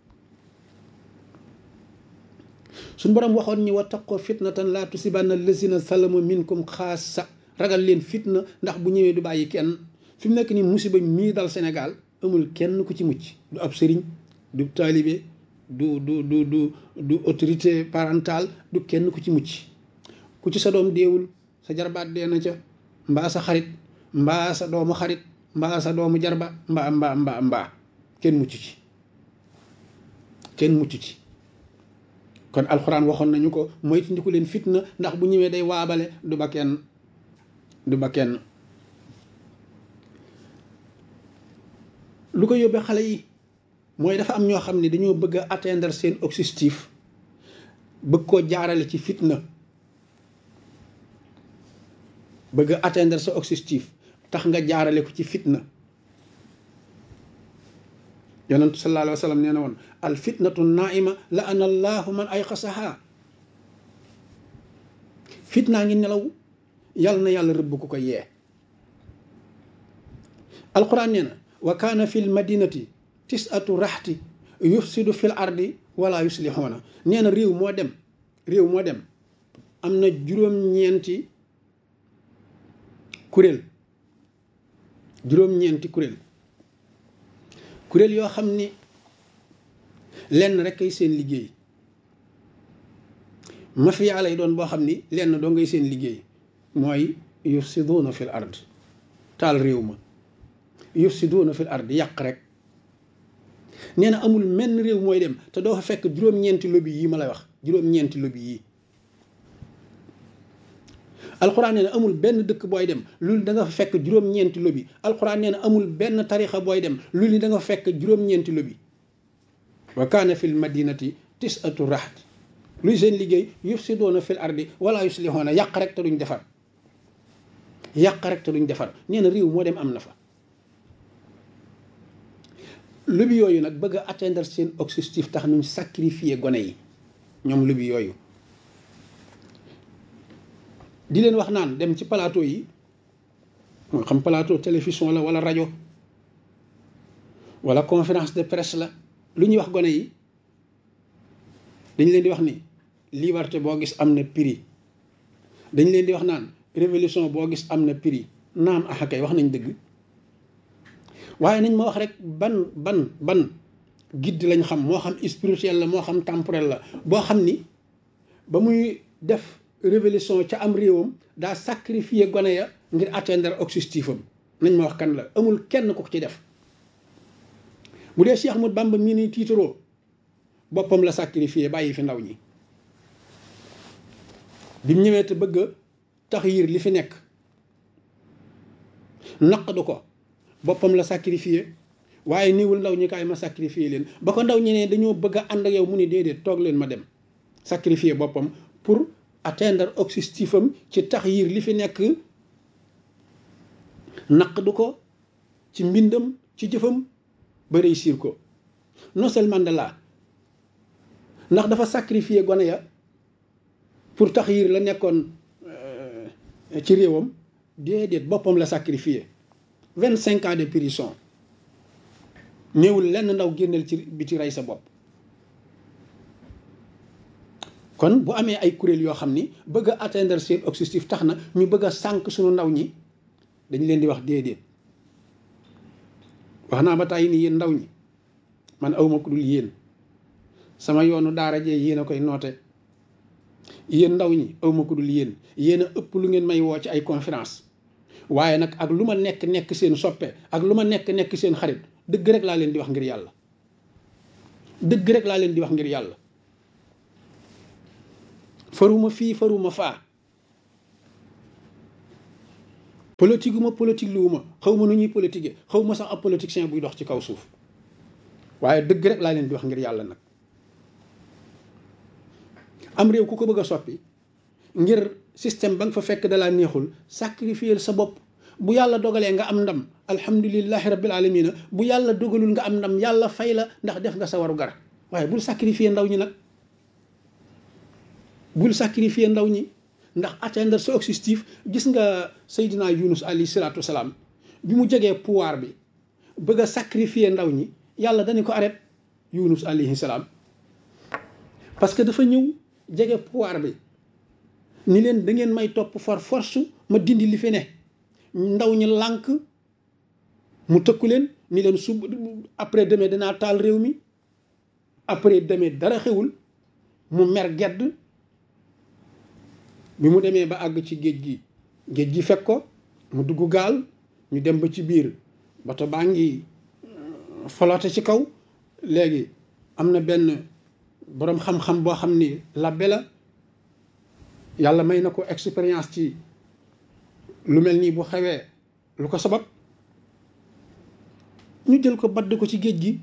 suñ borom waxoon ñi wa taqoo fitnatan laa tusibanna lazina salamu minkum xaasa ragal leen fitna ndax bu ñëwee du bàyyi kenn fi mu nekk ni musiba mii dal Sénégal amul kenn ku ci mucc du ab sëriñ du taalibe du du du du du autorité parentale du kenn ku ci mucc ku ci sa doom deewul sa jarbaat dee na ca mbaa sa xarit mbaa sa doomu xarit mbaa sa doomu jarba mbaa mbaa mbaa mbaa kenn mucc ci kenn mucc ci kon alxuraan waxoon nañu ko moytandiku leen fitna ndax bu ñëwee day waabale du ba kenn du ba kenn lu ko yóbbee xale yi mooy dafa am ñoo xam ne dañoo bëgg a atteindre seen objectif bëgg koo jaarale ci fitna bëgg a atteindre sa objectif tax nga jaarale ko ci fitna yonentu sallallahu alayhi wa sallam nee na woon al fitnatu naima la ana allahu man ay xasaha fitnaa ngi nelaw yàlla na yàlla rëbb ku ko yee alquran nee na wa kaana fi l madinati tisatu raxti yufsidu fil ardi wala yuslixuuna nee na réew moo dem réew moo dem am na juróom-ñeenti kuréel juróom-ñeenti kuréel kuréel yoo xam ni lenn rek ay seen liggéey mafia lay doon boo xam ni lenn doo ngay seen liggéey mooy yufsiduuna fil ard taal réew ma yufsiduuna fil ard yàq rek nee na amul menn réew mooy dem te doo fa fekk juróom-ñeenti lobby yi ma lay wax juróom-ñeenti lobby yi alxuraan nee na amul benn dëkk booy dem loolu da nga fa fekk juróom-ñeenti lobby alxuraan nee na amul benn tarixa booy dem loolu da nga fa fekk juróom-ñeenti lobby wa kaana fil madinati tisatu raxt luy seen liggéey yufsiduuna fil ardi wala yuslixuuna yàq rek te duñ defar yàq rek te duñ defar nee na réew moo dem am na fa lobby yooyu nag bëgg a atteindre seen objectif tax nuñ sacrifier gone yi ñoom lobby yooyu di leen wax naan dem ci plateau yi moo xam plateau télévision la wala rajo wala conférence de presse la lu ñuy wax gone yi dañ leen di wax ni liberté boo gis am na prix dañ leen di wax naan révolution boo gis am na prix naam axa kay wax nañ dëgg waaye nañ ma wax rek ban ban ban guide lañ xam moo xam spirituel la moo xam temporel la boo xam ni ba muy def révolution ca am réewam daa sacrifier gone ya ngir atteindre objectif am nañ ma wax kan la amul kenn ku ko ci def bu dee Cheikh Ahmadou Bamba mii ni tiitaroo boppam la sacrifier bàyyi fi ndaw ñi bi mu ñëwee te bëgg a tax yir li fi nekk naqadu ko boppam la sacrifier waaye niwul ndaw ñi kaay ma sacrifier leen ba ko ndaw ñi ne dañoo bëgg a ànd ak yow mu ni déedéet toog leen ma dem sacrifier boppam pour atteindre objectif am ci tax yir li fi nekk naqdu ko ci mbindam ci jëfam ba réussir ko non seulement Mandela ndax dafa sacrifier gone ya pour tax yir la nekkoon ci réewam déedéet boppam la sacrifier vingt cinq ans de prison néewul lenn ndaw génneel ci biti rey sa bopp kon bu amee ay kuréel yoo xam ni bëgg a atteindre seen objectif tax na ñu bëgg a sànq suñu ndaw ñi dañ leen di wax déedéet wax naa ba tàyyi ni yéen ndaw ñi man awma ku dul yéen sama yoonu daara jee yéen a koy noote yéen ndaw ñi awma ku dul yéen yéen a ëpp lu ngeen may woo ci ay conférence waaye nag ak lu ma nekk nekk seen soppe ak lu ma nekk nekk seen xarit dëgg rek laa leen di wax ngir yàlla dëgg rek laa leen di wax ngir yàlla faruma fii faruma faa politique ma politique luwuma xaw ma nu ñuy politique xaw ma sax ab politicien buy dox ci kaw suuf waaye dëgg rek laa leen di wax ngir yàlla nag am réew ku ko bëgg a soppi ngir système ba nga fa fekk dalaa neexul sacrifier sa bopp bu yàlla dogalee nga am ndam alhamdulilahi rabbil alamina bu yàlla dogalul nga am ndam yàlla fay la ndax def nga sa waru gar waaye bul sacrifier ndaw ñi nag bul sacrifier ndaw ñi ndax atteindre sa objectif gis nga Seydina Yunus alayhi salaatu wasalaam bi mu jegee pouvoir bi bëgg a sacrifier ndaw ñi yàlla dañu ko arrêté Yunus alayhi salaam parce que dafa ñëw jege pouvoir bi ni leen da ngeen may topp for force ma dindi li fi ne ndaw ñi lànk mu tëkku leen ni leen sub après demee danaa taal réew mi après demee dara xewul mu mer gedd bi mu demee ba àgg ci géej gi géej gi fekk ko mu dugg gaal ñu dem ba ci biir bato baa ngi folote ci kaw léegi am na benn boroom xam-xam boo xam ni labbe la yàlla may na ko expérience ci lu mel nii bu xewee lu ko sabab ñu jël ko badd ko ci géej gi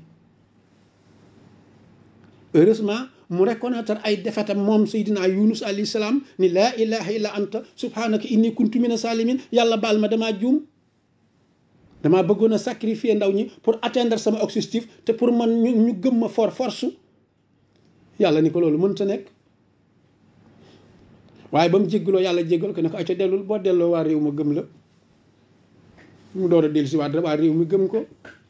heureusement mu reconnaître ay defetam moom Seydina Yunus alayhi salaam ni laa ilaha illa anta subhanaka inni kuntu mina salimin yàlla baal ma damaa juum damaa bëggoon a sacrifier ndaw ñi pour atteindre sama objectif te pour man ñu ñu gëm ma for force yàlla ni ko loolu mënta nekk waaye ba mu jéggaloo yàlla jéggal ko ne ko acca dellul boo delloo waa réew ma gëm la mu door a dellu si waat waa réew mi gëm ko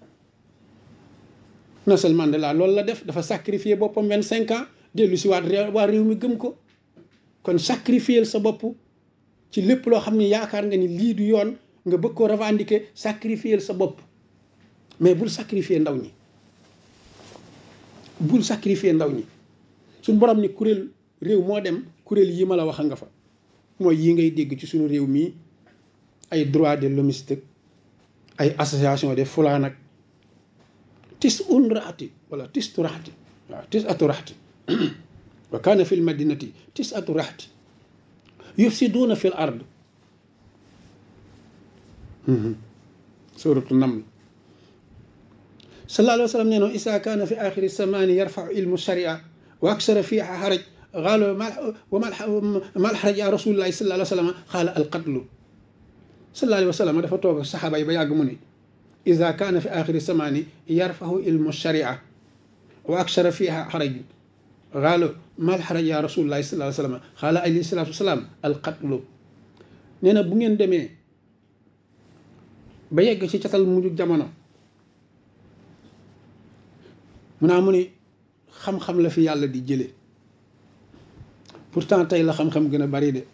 Nelson Mandela loolu la def dafa sacrifier boppam vingt cinq ans dellu si waat waa réew mi gëm ko kon sacrifier sa bopp ci lépp loo xam ne yaakaar nga ni lii du yoon nga bëgg koo revendiquer sacrifier sa bopp mais bul sacrifier ndaw ñi bul sacrifier ndaw ñi suñ borom ni kuréel réew moo dem kuréel yi ma la wax nga fa mooy yi ngay dégg ci suñu réew mii ay droit de l'hommiste ay association de fulaan ak tis un raati wala tis tu raati waaw tis atu raati wa kaana fi l madinati tis atu raati yufsiduuna fi l ard suratu naml sallallahu alayhi wa sallam nee no isa kaana fi axiri samani yarfau ilmu sharia wa aksara fiha xaraj qaalo wa mal xaraj ya rasulillahi sallallahu alayhi wa sallam xaala alqatlu sallallahu alayhi wa sallam dafa toog saxaaba yi ba yàgg mu ni ida kaana fi axiri samani yarfahu ilmu sharia wa aksara fiha xaraj qaalo mal xaraj ya rasulillahi sallallahu alayhi wa sallam xaala alayhi salatu wasalaam alqatlu nee na bu ngeen demee ba yegg ci catal mujj jamono mu naa mu ni xam-xam la fi yàlla di jële pourtant tey la xam-xam gën a bari de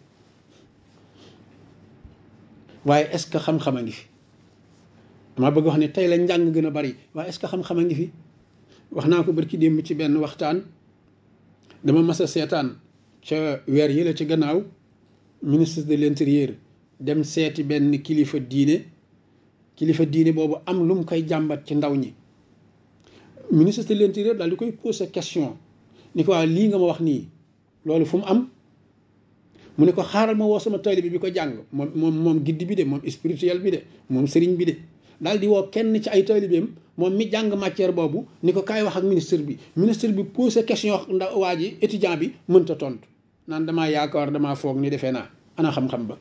waaye est-ce que xam-xam a ngi fi dama bëgg wax ne tey la njàng gën a bari waaye est-ce que xam-xam a ngi fi wax naa ko barki démb ci benn waxtaan dama mas a seetaan ca weer yi la ci gannaaw ministre de l'intérieur dem seeti benn kilifa diine kilifa diine boobu am lu mu koy jàmbat ci ndaw ñi ministre de l'intérieur daal di koy poser question ni ko waa lii nga ma wax nii loolu fu mu am mu ne ko xaaral ma woo sama taalibe bi ko jàng moom moom moom giddi bi de moom spirituel bi de moom sëriñ bi de daal di woo kenn ci ay taalibeem moom mi jàng matière boobu ni ko kaay wax ak ministre bi ministre bi poser question ndaw waa ji étudiant bi mënta tontu naan damaa yaakaar damaa foog ni defee naa ana xam-xam ba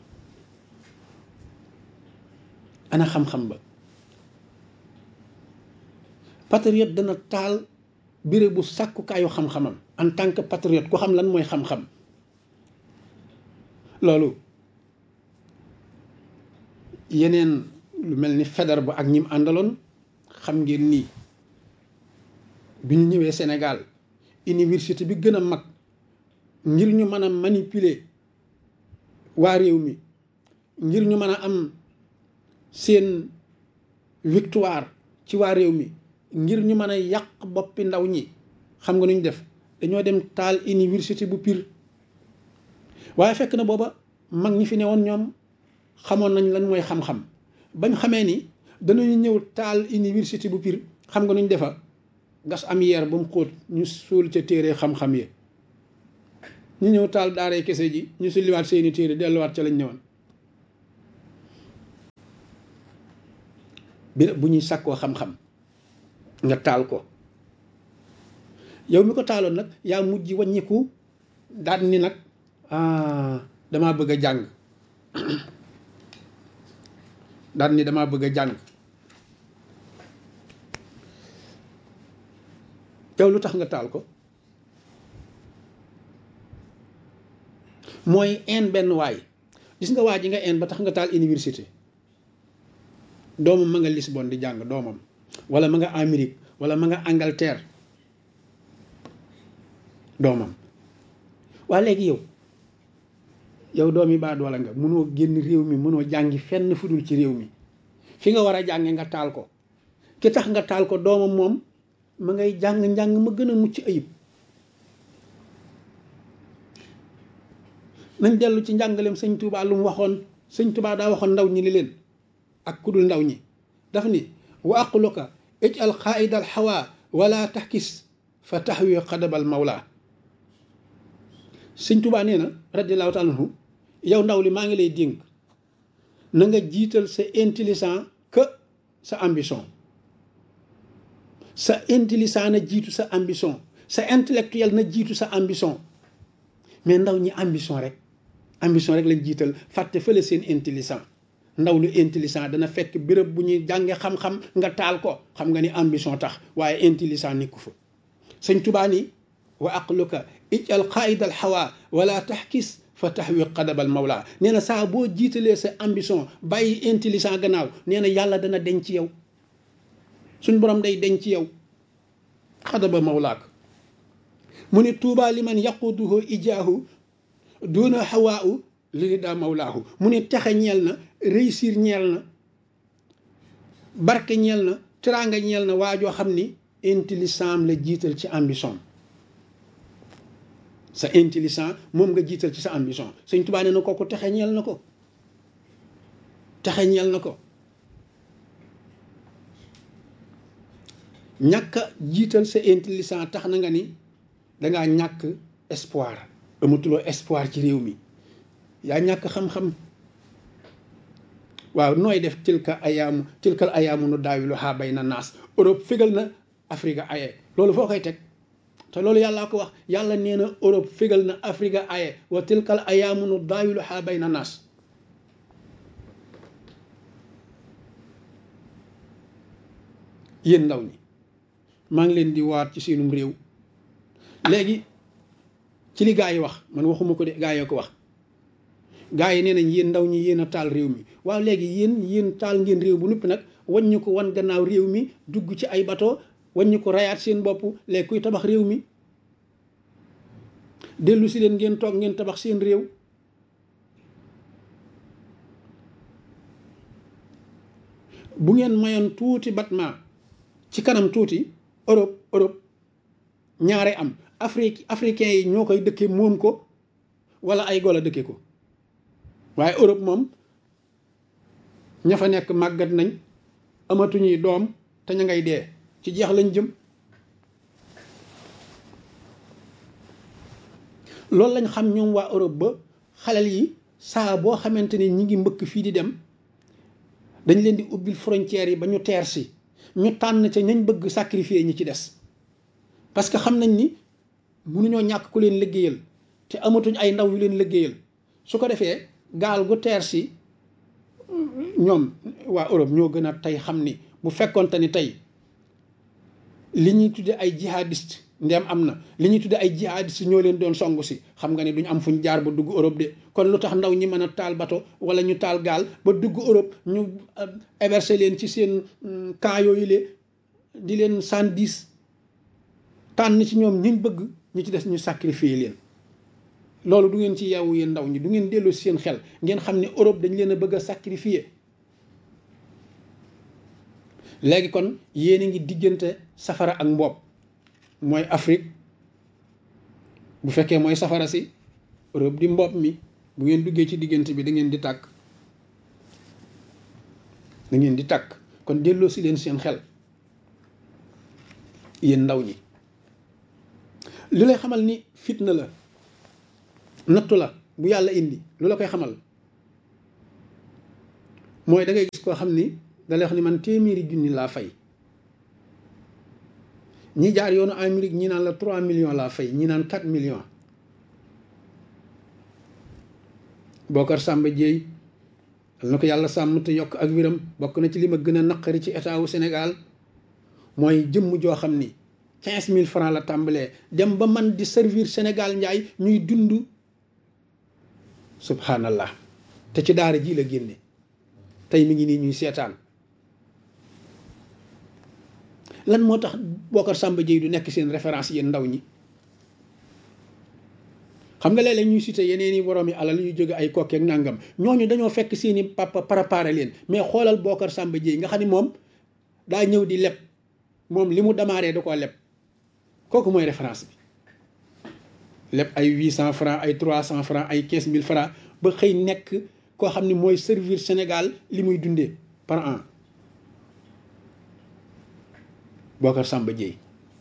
ana xam-xam ba patriote dana taal béré bu sàkkukaayu xam-xamam en tant que patriote ku xam lan mooy xam-xam loolu yeneen lu mel ni feder ba ak ñim àndaloon xam ngeen nii bi ñu ñëwee Sénégal université bi gën a mag ngir ñu mën a manipuler waa réew mi ngir ñu mën a am seen victoire ci waa réew mi ngir ñu mën a yàq boppi ndaw ñi xam nga nu ñu def dañoo dem taal université bu Pire waaye fekk na booba mag ñi fi ne woon ñoom xamoon nañ lan mooy xam-xam bañ xamee ni danañu ñëw taal université bu Pire xam nga nu ñu defa gas am yeer ba mu xóot ñu suul ca téere xam-xam yi ñu ñëw taal daaree kese ji ñu sulliwaat seeni téere delluwaat ca lañ ñëwoon bi bu ñuy sàkkoo xam-xam nga taal ko yow mi ko taaloon nag yaa mujj wàññiku daal ni nag ah damaa bëgg a jàng daal ni damaa bëgg a jàng yow lu tax nga taal ko mooy een benn waay gis nga waa ji nga een ba tax nga taal université doomam ma nga Lisbonne di jàng doomam wala ma nga Amérique wala ma nga Angleterre doomam waa léegi yow yow doomi baa doola nga mënoo génn réew mi mënoo jàngi fenn fudul ci réew mi fi nga war a jànge nga taal ko ki tax nga taal ko doomam moom ma ngay jàng njàng ma gën a mucc ayib nañ dellu ci njàngaleem sëñ Touba lu mu waxoon sëñ Touba daa waxoon ndaw ñi li leen ak kudul ndaw ñi daf ni wa aqluka ijal xaaidal xawa wala taxkis fa taxwi xadabal mawla sëñ Touba nee na radiallahu taala anhu yow ndaw li maa ngi lay dénk na nga jiital sa intelligent que sa ambition sa intelligent na jiitu sa ambition sa intellectuel na jiitu sa ambition mais ndaw ñi ambition rek ambition rek lañ jiital fàtte fële seen intelligent ndaw lu intelligent dana fekk béréb bu ñuy jànge xam-xam nga taal ko xam nga ni ambition tax waaye intelligent nekku fa sëñ Tuubaa ni wa aqluka ijal qaidal hawa wala taxkis fa taxwi qadabal mawla nee na saa boo jiitalee sa ambition bàyyi intelligent gannaaw nee na yàlla dana denc ci yow suñ borom day denc ci yow xadaba mawlaak mu ne tuubaa li man yaquduhu ijaahu duna hawaahu li daa mawlaahu mu ne texe ñeel na réussir ñeel na barke ñeel na teraanga ñeel na waajoo xam ni intelligent la jiital ci ambition sa intelligent moom nga jiital ci sa ambition sëñ Tuubaa nee na kooku texe ñeel na ko texe ñeel na ko ñàkk a jiital sa intelligent tax na nga ni dangaa ñàkk espoir amatuloo espoir ci réew mi yaa ñàkk xam-xam waaw nooy def tilka ayaamu tilkal ayaamu nu daawilu xaa bay na naas Europe fégal na Afrique aye loolu foo koy teg te loolu yàllaa ko wax yàlla nee na Europe fégal na Afrique aye wa tilkal ayaamu nu daawilu xaa bay na naas yéen ndaw ñi maa ngi leen di waat ci seenum réew léegi ci li gaa yi wax man waxuma ko de gaa yoo ko wax gaa yi nee nañ yéen ndaw ñi yéen a taal réew mi waaw léegi yéen yéen taal ngeen réew bu noppi nag waññu ko wan gannaaw réew mi dugg ci ay bato waññu ko rayaat seen bopp léegi kuy tabax réew mi dellu si leen ngeen toog ngeen tabax seen réew bu ngeen mayoon tuuti batma ci kanam tuuti Europe Europe ñaare am Afrique africain yi ñoo koy dëkke moom ko wala ay golo dëkke ko waaye Europe moom ña fa nekk màggat nañ amatuñuy doom te ña ngay dee ci jeex lañ jëm loolu lañ xam ñoom waa Europe ba xalal yi saa boo xamante ni ñi ngi mbëkk fii di dem dañ leen di ubbil frontières yi ba ñu teer si ñu tànn ca ñañ bëgg sacrifier ñi ci des parce que xam nañ ni mënuñoo ñàkk ku leen liggéeyal te amatuñ ay ndaw yu leen liggéeyal su ko defee gaal gu teer si ñoom waa Europe ñoo gën a tey xam ni bu fekkonte ni tey li ñuy tudde ay jihadiste ndem am na li ñuy tudde ay jihadiste ñoo leen doon songu si xam nga ne duñ am fuñ jaar ba dugg Europe de kon lu tax ndaw ñi mën a taal bato wala ñu taal gaal ba dugg Europe ñu héberger leen ci seen camp yooyu le di leen cent dix tànn ci ñoom ñiñ bëgg ñu ci des ñu sacrifier leen loolu du ngeen ci yeewu yéen ndaw ñi du ngeen dellu si seen xel ngeen xam ne Europe dañ leen a bëgg a sacrifier léegi kon yéen a ngi diggante safara ak mboob mooy Afrique bu fekkee mooy safara si Europe di mboob mi bu ngeen duggee ci diggante bi da ngeen di tàkk da ngeen di tàkk kon delloo si leen seen xel yéen ndaw ñi li lay xamal ni fitna la nattu la bu yàlla indi lu la koy xamal mooy da ngay gis koo xam ni da lay wax ni man téeméeri junni laa fay ñi jaar yoonu Amérique ñi naan la 3 millions laa fay ñi naan 4 millions Bokar Samba Dieye na ko yàlla sàmm te yokk ak wiram bokk na ci li ma gën a naqari ci état wu Sénégal mooy jëmm joo xam ni quinze mille francs la tàmbalee dem ba man di servir Sénégal njaay ñuy dund subhanallah te ci daara ji la génne tey mi ngi nii ñuy seetaan lan moo tax Bocar Samba Dièye du nekk seen référence yéen ndaw ñi xam nga léeg-léeg ñuy cité yeneen i borom yi alal yu jóge ay kokkeek nàngam ñooñu dañoo fekk seeni papa préparé leen mais xoolal Bocar Samba Dièye nga xam ni moom daa ñëw di leb moom li mu démarré da koo leb kooku mooy référence bi leb ay huit cent francs ay trois cent francs ay quinze mille francs ba xëy nekk koo xam ni mooy servir Sénégal li muy dundee par an Bocar Samba Dièye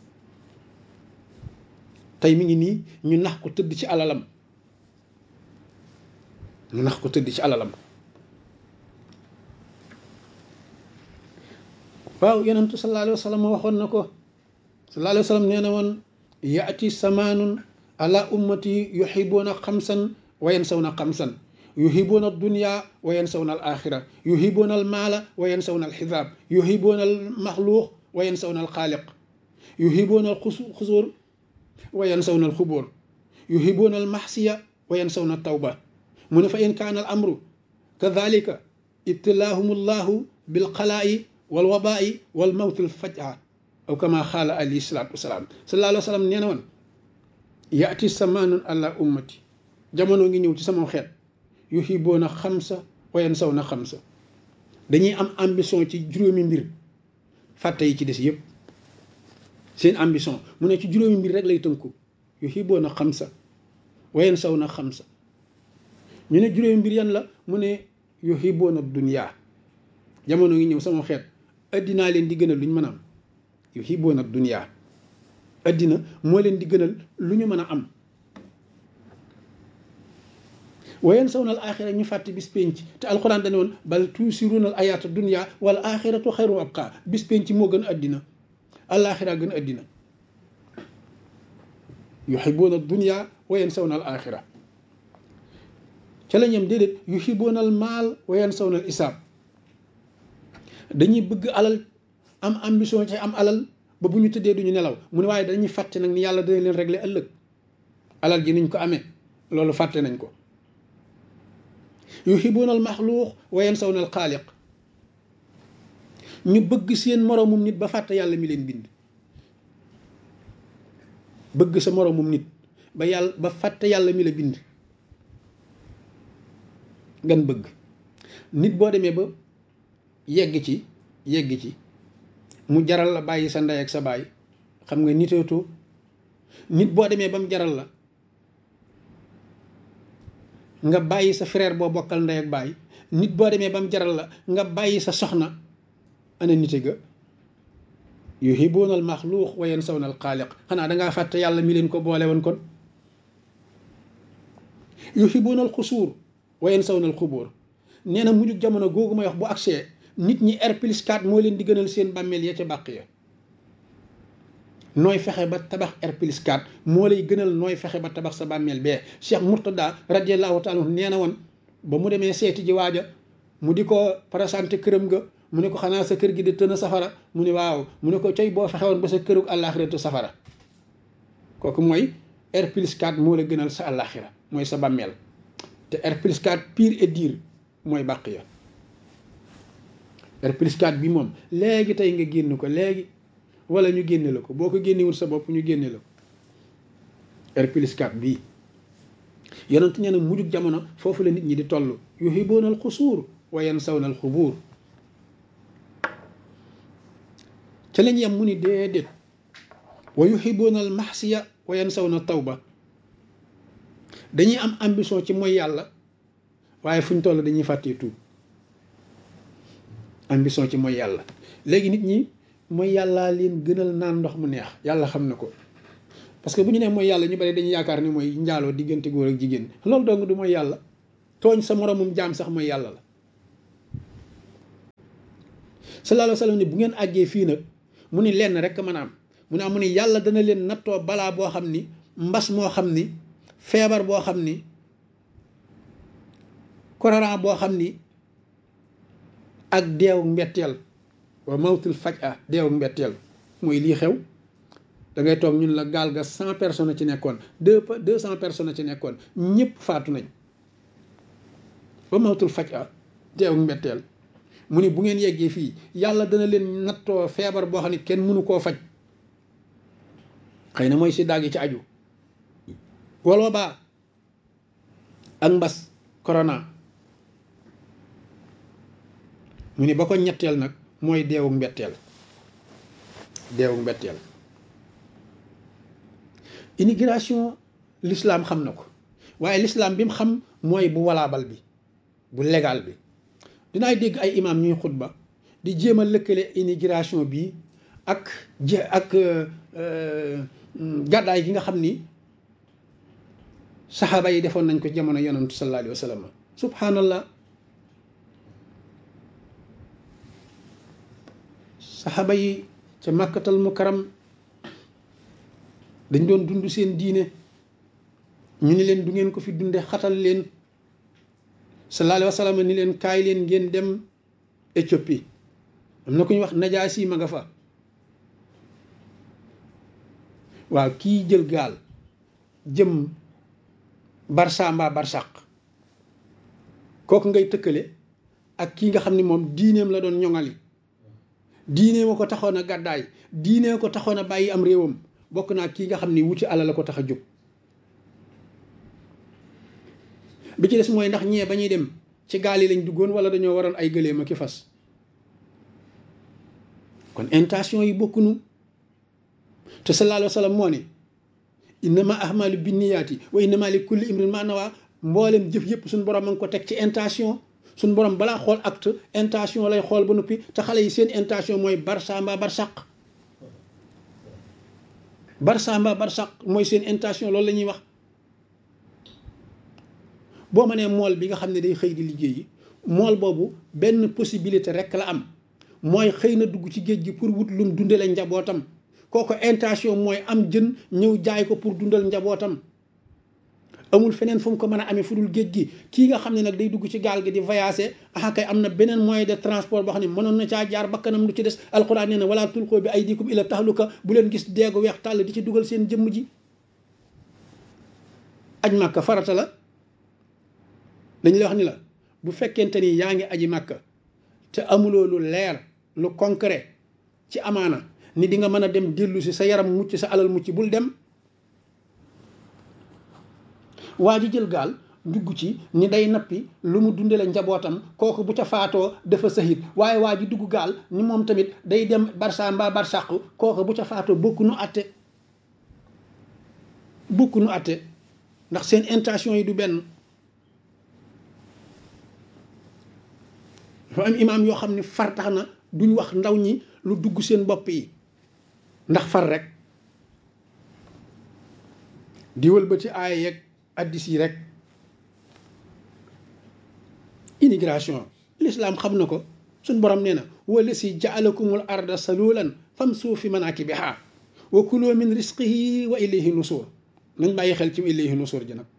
tey mi ngi nii ñu nax ko tëdd ci alalam ñu nax ko tëdd ci alalam waaw yonentu sallallahu alayhi wa sallam waxoon na ko sallallahu alayhi wa sallam nee na woon yaati samaanun ala ummati yuhibuuna xamsan wa yansawna xamsan yuhibuuna dunya wa yansawna al axira yuhibuuna al maala wa yansawna al xisaab yuhibuuna al maxluuq wa yansawna al xaaliq yuhibuuna al xusuur wa yansawna al xubóor yuhibuuna al maxsiya wa yansawna al tawba mu ne fa in kaana al amru kadalika ibtilaahum allahu bil xalaa'i wal wabaa'i wal mawti al fajaa aw kama xaala alayhi salaatu wasalaam sallallahu alayhi wa sallam nee na woon yaati samaanun ala ummati jamono ngi ñëw ci sama xeet yuhibuuna xamsa wa yansawna xamsa dañuy am ambition ci juróomi mbir fàtte yi ci des yëpp seen ambition mu ne ci juróomi mbir rek lay tënku yuhibuuna xamsa wa yansawna xamsa ñu ne juróomi mbir yan la mu ne yuhibuuna dunya jamono ngi ñëw sama xeet addinaa leen di gënal lu ñu mën a am yuhibuuna dunya addina moo leen di gënal lu ñu mën a am wayen saw na al axira ñu fàtte bis penc te alxuraan dane woon bal tuusiruuna al ayaata dunya wal axiratu xayru abqa bis penc moo gën addina alaxira gën addina yuhibuuna dunya wayen saw na al axira ca la ñem déedéet yuhibuuna al maal wayen saw na al isaab dañuy bëgg alal am ambition ci am alal ba bu ñu tëddee duñu nelaw mu ne waaye dañuy fàtte nag ni yàlla dana leen régler ëllëg alal ji niñ ko amee loolu fàtte nañ ko yuhibuuna al maxluuq wa yansawna al xaaliq ñu bëgg seen moroomum nit ba fàtte yàlla mi leen bind bëgg sa moroomum nit ba yàlla ba fàtte yàlla mi la bind gan bëgg nit boo demee ba yegg ci yegg ci mu jaral la bàyyi sa ndey ak sa baay xam nga niteetoo nit boo demee ba mu jaral la nga bàyyi sa frère boo bokkal ndey ak baay nit boo demee ba mu jaral la nga bàyyi sa soxna ana nite ga yuhibuuna al maxluuq wa yansawna al xaaliq xanaa dangaa fàtte yàlla mi leen ko boole woon kon yuhibuuna al xusuur wa yansawna al xubóor nee na mujjug jamono googu may wax bu agsee nit ñi R plus 4 moo leen di gënal seen bàmmeel ya ca bàq ya nooy fexe ba tabax R plus 4 moo lay gënal nooy fexe ba tabax sa bàmmeel bee Cheikh Mourtada radiallahu taala nee na woon ba mu demee seeti ji waaja mu di ko présenté këram ga mu ne ko xanaa sa kër gi di tën a safara mu ne waaw mu ne ko coy boo fexe woon ba sa kërug àllaaxiratu safara kooku mooy R plus 4 moo la gënal sa àllaaxira mooy sa bàmmeel te R plus 4 pire et dire mooy bàq ya R plus 4 bi moom léegi tey nga génn ko léegi wala ñu génne la ko boo ko génnewul sa bopp ñu génne la ko R plus 4 bii yonent nee na mujjug jamono foofu la nit ñi di toll yuhibuuna al xusuur wa yansawna al xubuur ca lañ yem mu ni déedéet wa yuhibuuna al maxsiya wa yansawna tawba dañuy am ambition ci mooy yàlla waaye fu ñu toll dañuy fàttee tuub ambition ci mooy yàlla léegi nit ñi mooy yàllaa leen gënal naan ndox mu neex yàlla xam na ko parce que bu ñu nee mooy yàlla ñu bari dañuy yaakaar ni mooy njaaloo diggante góor ak jigéen loolu dong du mooy yàlla tooñ sa moromum jaam sax mooy yàlla la sallallahu alayhi wa sallam ni bu ngeen àggee fii nag mu ni lenn rek mën a am mu ne am mu ni yàlla dana leen nattoo balaa boo xam ni mbas moo xam ni feebar boo xam ni korona boo xam ni ak deewu mbetteel wa mawtul faj a deewu mbetteel mooy lii xew da ngay toog ñun la gaal ga cent personnes ci nekkoon deux deux cent personnes ci nekkoon ñëpp faatu nañ ba mawtul faj a deewu mbetteel mu ni bu ngeen yeggee fii yàlla dana leen nattoo feebar boo xam ne kenn mënu koo faj xëy na mooy si daag yi ci aju waloo baa ak mbas corona mu ni ba ko ñetteel nag mooy deewu mbetteel deewu mbetteel immigration l'islam xam na ko waaye l'islam bi mu xam mooy bu walaabal bi bu légal bi dinaay dégg ay imam ñuy xutba di jéem a lëkkale immigration bi ak je ak gàddaay gi nga xam ni saxaaba yi defoon nañ ko jamono yonantu sallallahu alayhi wa sallam subhanallah saxaaba yi ca màkkatal mukaram dañ doon dund seen diine ñu ni leen du ngeen ko fi dunde xatal leen sallallahu alayhi wa sallam ni leen kaay leen ngeen dem Éthiopie am na ku ñu wax najaasi ma nga fa waaw kii jël gaal jëm barsa mbaa barsàq kooku ngay tëkkale ak kii nga xam ni moom diineem la doon ñoŋali diineem a ko taxoon a gàddaay diinee ko taxoon a bàyyi am réewam bokk naa kii nga xam ni wuti alal la ko tax a jóg bi ci des mooy ndax ñee ba ñuy dem ci gaal yi lañ duggoon wala dañoo waroon ay gëléem ak i fas kon intention yi bokkunu te sallallahu alayhi wa sallam moo ne innama ahmalu binniyaati wa innama li kulli imrin ma nawa mboolem jëf yëpp suñu borom a ngi ko teg ci intention suñu borom balaa xool acte intention lay xool ba noppi te xale yi seen intention mooy barsa mbaa barsàq barsa mbaa barsàq mooy seen intention loolu la ñuy wax boo ma nee mool bi nga xam ne day xëy di liggéeyi mool boobu benn possibilité rek la am mooy xëy na dugg ci géej gi pour wut lum dundale njabootam kooku intention mooy am jën ñëw jaay ko pour dundal njabootam amul feneen fu mu ko mën a amee fu dul géej gi kii nga xam ne nag day dugg ci gaal gi di voyager ah kay am na beneen moyen de transport boo xam ne mënoon na caa jaar bakkanam lu ci des alxuraan nee na wala tulqoo bi aydikum ila tahluka bu leen gis deegu weex tàll di ci dugal seen jëmm ji aj màkka farata la dañ la wax ni la bu fekkente ni yaa ngi aji màkka te amuloo lu leer lu concret ci amaana ni di nga mën a dem dellu si sa yaram mucc sa alal mucc bul dem waa ji jël gaal dugg ci ni day nappi lu mu dundale njabootam kooku bu ca faatoo dafa sahit waaye waa ji dugg gaal ni moom tamit day dem barsa mbaa barsàq kooku bu ca faatoo bokku nu atte bokku nu atte ndax seen intention yi du benn dafa am imaam yoo xam ne far tax na duñ wax ndaw ñi lu dugg seen bopp yi ndax far rek di wëlbati aaya yeeg addis yi rek immigration l'islam xam na ko suñ borom nee na wala si jaalakumul arda salulan famsu fi manakibiha wa kulu min risqihi wa ilayhi nusur nañ bàyyi xel ci ilayhi nusur ji nag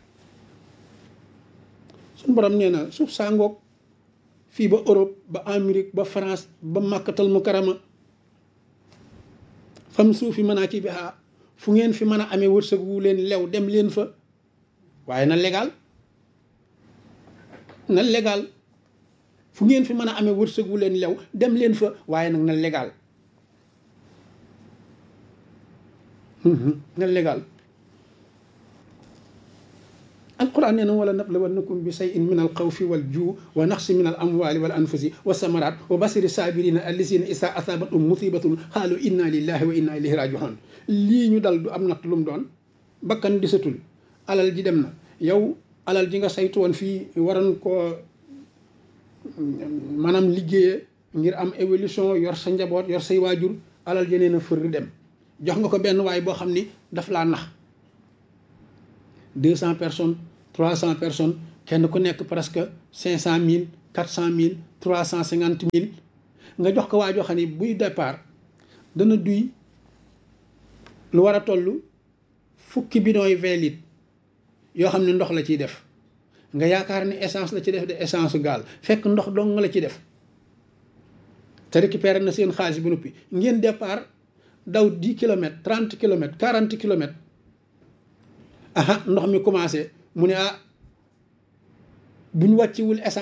suñ borom nee na suuf saa ngoog fii ba Europe ba Amérique ba France ba màkkatal mukarama fam suufi mën a ci bi fu ngeen fi mën a amee wërsëg wu leen lew dem leen fa waaye na légal na légal fu ngeen fi mën a amee wërsëg wu leen lew dem leen fa waaye nag na légal na légal alquran nee na wala nablawannakum bi shay'in min alxawfi wal juu wa naqsi min al amwali wal anfusi wa samarat wa basiri sabirina allisina isa asabatum musibatun xaalu inna lillahi wa inna ilayhi rajiun lii ñu dal du am natt lu mu doon bakkan disatul alal ji dem na yow alal ji nga saytu woon fii waroon koo maanaam liggéeye ngir am évolution yor sa njaboot yor say waajur alal ji nee na fër dem jox nga ko benn waay boo xam ni daf laa nax deux cent personnes trois cent personnes kenn ku nekk presque cinq cent mille quatre cent mille trois cent cinquante mille nga jox ko waa joo xam ne buy départ dana duy lu war a toll fukki bidon yi vingt litres yoo xam ne ndox la ciy def nga yaakaar ni essence la ci def de essence gaal fekk ndox dong nga la ci def te récupéré na seen xaalis ba noppi ngeen départ daw 10 kilomètres 30 kilomètres 40 kilomètres aha ndox mi commencé mu ne ah bu ñu wàcciwul essence